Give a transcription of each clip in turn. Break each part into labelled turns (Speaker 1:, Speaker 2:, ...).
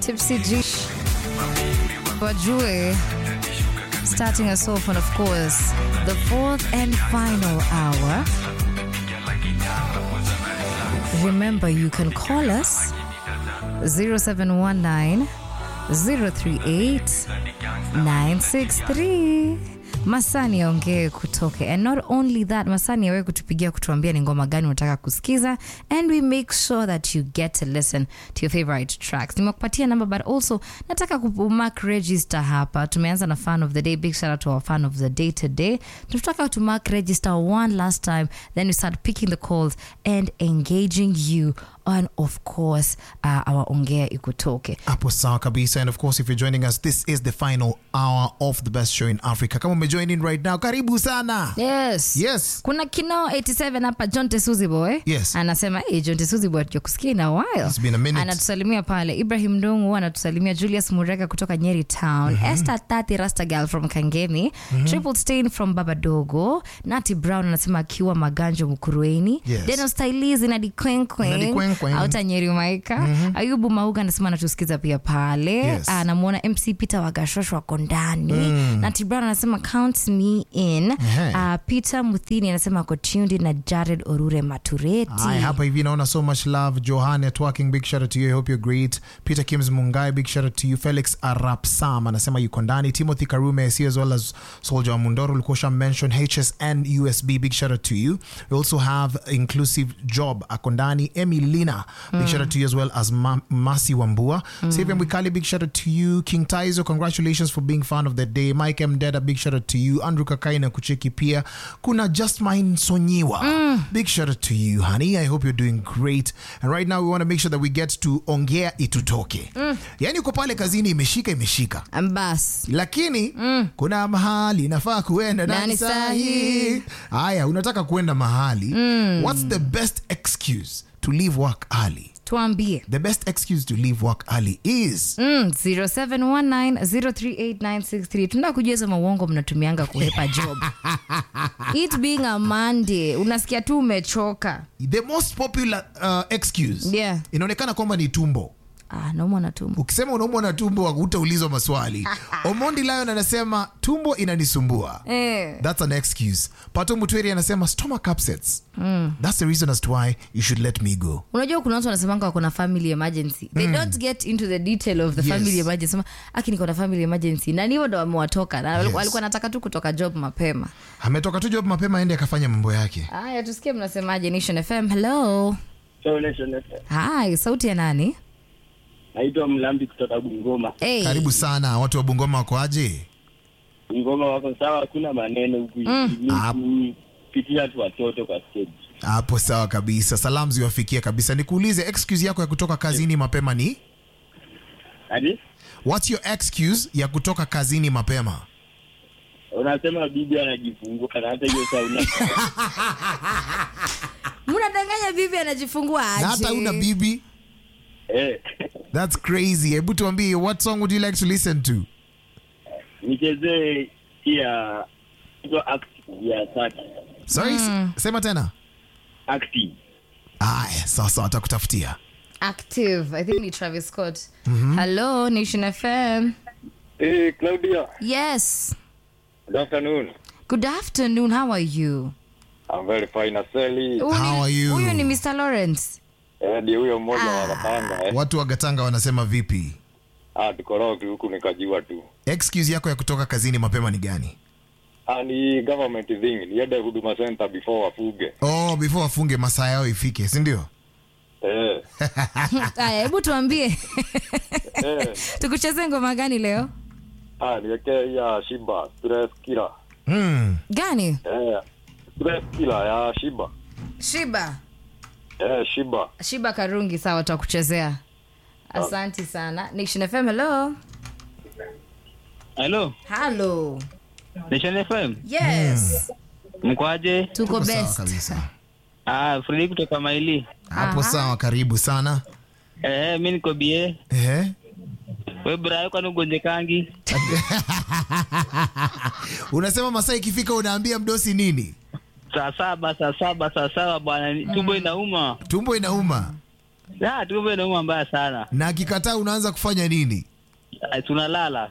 Speaker 1: Tipsy G. Wajue. Starting us off on, of course, the fourth and final hour. Remember, you can call us 0719 038 963 masani aongee kutoke and not only that masani awe kutupigia kutuambia ni ngoma gani unataka kusikiza and we make sure that you get to listen to your favorite tracks nimekupatia namba but also nataka kumark register hapa tumeanza na fan of the day big shout out to our fan of the day today tunataka to mark register one last time then we start picking the calls and engaging you on of course uh, our ongea ikutoke
Speaker 2: hapo sawa kabisa and of course if you're joining us this is the final hour of the best show in africa kama umejoin in right now karibu sana
Speaker 1: yes
Speaker 2: yes
Speaker 1: kuna kinoo 87 hapa john tesuzi boy
Speaker 2: Yes.
Speaker 1: anasema hey, john tesuzi boy tujakusikia in a while
Speaker 2: It's been a minute.
Speaker 1: anatusalimia pale ibrahim ndungu anatusalimia julius mureka kutoka nyeri town mm-hmm. esther tati rastagal from kangemi mm-hmm. triple stain from babadogo nati brown anasema akiwa maganjo mkurueni
Speaker 2: Yes.
Speaker 1: deno stylizi na dikwenkwen
Speaker 2: Nadikwenkwen.
Speaker 1: auta nyeri maika mm-hmm. ayubu mauga anasema anatusikiza pia pale
Speaker 2: Yes.
Speaker 1: anamwona mc peter wagashosho wako ndani mm. nati brown anasema count me in
Speaker 2: Ehe.
Speaker 1: uh, peter muthini anasema ako tuned na jared orure matureti
Speaker 2: Hi, hapa hivi naona so much love johan networking big shout out to you i hope you're great peter kims mungai big shout out to you felix arap sam anasema yuko ndani timothy karume see as well as soldier wa mundoro ulikuwa mention hsn usb big shout out to you we also have inclusive job ako ndani emilina big shout out to you as well as Ma- masi wambua mm. Savior Mwikali, big shout out to you king taizo congratulations for being fan of the day mike m deda big shout out to you andrew kakai na kucheki pia kuna justmine sonyiwa big shout out to you honey i hope you're doing great and right now we want to make sure that we get to ongea itutoke yani uko pale kazini imeshika imeshika
Speaker 1: bas
Speaker 2: lakini kuna mahali nafaa kuenda
Speaker 1: Nani
Speaker 2: nani sahi
Speaker 1: sahi?
Speaker 2: haya unataka kuenda mahali what's the best excuse to leave work early
Speaker 1: tuambie
Speaker 2: the best excuse to leave work early is
Speaker 1: Mm, 0719038963 tunataka kujua hizo mauongo mnatumianga kuhepa job it being a monday unasikia tu umechoka
Speaker 2: the most popular uh, excuse
Speaker 1: Yeah.
Speaker 2: inaonekana kwamba ni tumbo
Speaker 1: ah, naumwa na tumbo
Speaker 2: ukisema unaumwa na tumbo hutaulizwa maswali omondi lion anasema tumbo inanisumbua
Speaker 1: eh.
Speaker 2: that's an excuse pato mutweri anasema stomach upsets that's the reason as to why you should let me go
Speaker 1: unajua kuna watu wanasemanga wako na family emergency they don't get into the detail of the
Speaker 2: Yes.
Speaker 1: family emergency sema aki niko na family emergency na ni hivyo ndo wamewatoka na
Speaker 2: Yes.
Speaker 1: walikuwa nataka tu kutoka job mapema
Speaker 2: ametoka tu job mapema aende akafanya mambo yake
Speaker 1: haya tusikie mnasemaje nation fm hello
Speaker 3: So, Nation FM.
Speaker 1: hi sauti ya nani
Speaker 3: naitwa mlambi kutoka bungoma
Speaker 1: hey.
Speaker 2: karibu sana watu wa bungoma wako aje
Speaker 3: bungoma wako sawa hakuna maneno huku
Speaker 2: Ah.
Speaker 3: Ni kupitia tu watoto kwa stage
Speaker 2: hapo sawa kabisa salamu ziwafikie kabisa nikuulize excuse yako ya kutoka kazini mapema ni
Speaker 3: hadi
Speaker 2: what's your excuse ya kutoka kazini mapema
Speaker 3: unasema bibi anajifungua na hata hiyo saa una
Speaker 1: mnadanganya bibi anajifungua
Speaker 2: na
Speaker 1: aje
Speaker 2: hata una bibi
Speaker 3: eh
Speaker 2: that's crazy hebu tuambie what song would you like to listen to
Speaker 3: nichezee pia hizo active ya saki
Speaker 2: sorry s- sema tena
Speaker 3: active
Speaker 2: aya sawa sawa atakutafutia
Speaker 1: active i think ni travis scott hello nation fm
Speaker 3: hey, claudia
Speaker 1: yes
Speaker 3: good afternoon
Speaker 1: good afternoon how are you
Speaker 3: I'm very fine aseli
Speaker 1: Huyu ni-
Speaker 2: How are you?
Speaker 1: huyu ni mr lawrence
Speaker 3: eh ndio huyo mmoja wa Katanga eh
Speaker 2: watu wa gatanga wanasema vipi
Speaker 3: ah tukoroki huku nikajua tu
Speaker 2: excuse yako ya kutoka kazini mapema ni gani
Speaker 3: ah ni government thing niende huduma center before wafuge
Speaker 2: oh before wafunge masaa yao ifike sindio
Speaker 3: eh
Speaker 1: aya hebu tuambie
Speaker 3: eh
Speaker 1: tukucheze ngoma gani leo
Speaker 3: ah niwekee ya shiba stress killer
Speaker 2: mm.
Speaker 1: gani
Speaker 3: eh stress killer ya shiba
Speaker 1: shiba
Speaker 3: eh shiba
Speaker 1: shiba karungi sawa tutakuchezea asanti sana nation fm hello
Speaker 4: Halo,
Speaker 1: halo
Speaker 4: Nation FM.
Speaker 1: yes
Speaker 4: Mkwaje?
Speaker 1: tuko
Speaker 2: Tuko sawa
Speaker 1: best
Speaker 2: kabisa
Speaker 4: Ah, Fredi kutoka Maili.
Speaker 2: hapo
Speaker 1: Aha.
Speaker 2: sawa karibu sana
Speaker 4: Eh, mimi niko bie.
Speaker 2: Ehe.
Speaker 4: Wewe brayo kwani ugonjekangi?
Speaker 2: unasema masaa ikifika unaambia mdosi nini
Speaker 4: Saa saba, saa saba, saa saba bwana, ni- tumbo inauma.
Speaker 2: tumbo inauma
Speaker 4: Ah, tumbo inauma mbaya sana.
Speaker 2: na akikataa unaanza kufanya nini
Speaker 4: Ah, tunalala.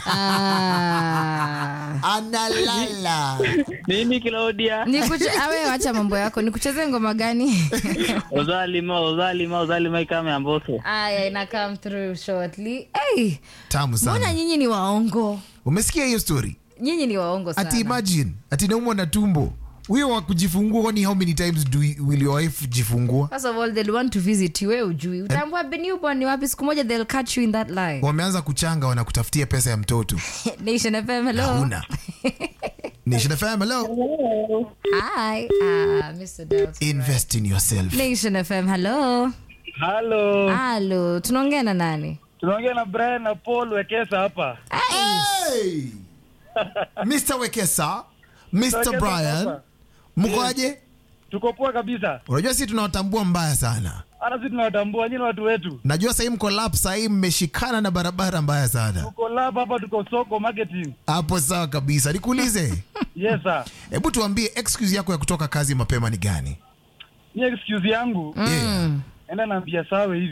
Speaker 1: Ah.
Speaker 2: analala
Speaker 4: Nini Claudia?
Speaker 1: Nikuche, awe wacha mambo yako nikuchezee ngoma gani
Speaker 4: Ozalima, ozalima, ozalima ikame amboso.
Speaker 1: aya ina come through shortly hey,
Speaker 2: tamu
Speaker 1: mbona
Speaker 2: sana
Speaker 1: nyinyi ni waongo
Speaker 2: umesikia hiyo story
Speaker 1: nyinyi ni waongo sana
Speaker 2: ati imagine ati naumwa na tumbo huyo wa kujifungua kwani how many times do you- will your wife jifungua
Speaker 1: First of all, they'll want to visit you. Wewe ujui. Utaambua "Be newborn ni wapi siku moja they'll catch you in that lie.
Speaker 2: wameanza kuchanga wanakutafutia pesa ya mtoto
Speaker 1: Nation FM, hello.
Speaker 2: hauna nation fm hello
Speaker 1: Hi. Ah, Mr. Delta.
Speaker 2: invest in yourself
Speaker 1: Nation FM, hello.
Speaker 5: Halo,
Speaker 1: Halo, tunaongea na nani?
Speaker 5: tunaongea na Brian na Paul Wekesa hapa.
Speaker 2: hey! mr wekesa mr
Speaker 5: Wekesa
Speaker 2: brian
Speaker 5: hapa.
Speaker 2: mkoaje
Speaker 5: Tuko poa kabisa,
Speaker 2: unajua si tunawatambua mbaya sana
Speaker 5: hata sisi tunawatambua nyinyi watu wetu.
Speaker 2: najua sahii mko lap sahii mmeshikana na barabara mbaya sana
Speaker 5: Tuko lab hapa, tuko soko marketing.
Speaker 2: hapo sawa kabisa nikuulize
Speaker 5: Yes sir.
Speaker 2: hebu tuambie excuse yako ya kutoka kazi mapema ni gani
Speaker 5: Ni excuse yangu,
Speaker 2: yeah.
Speaker 5: enda naambia sawe hivi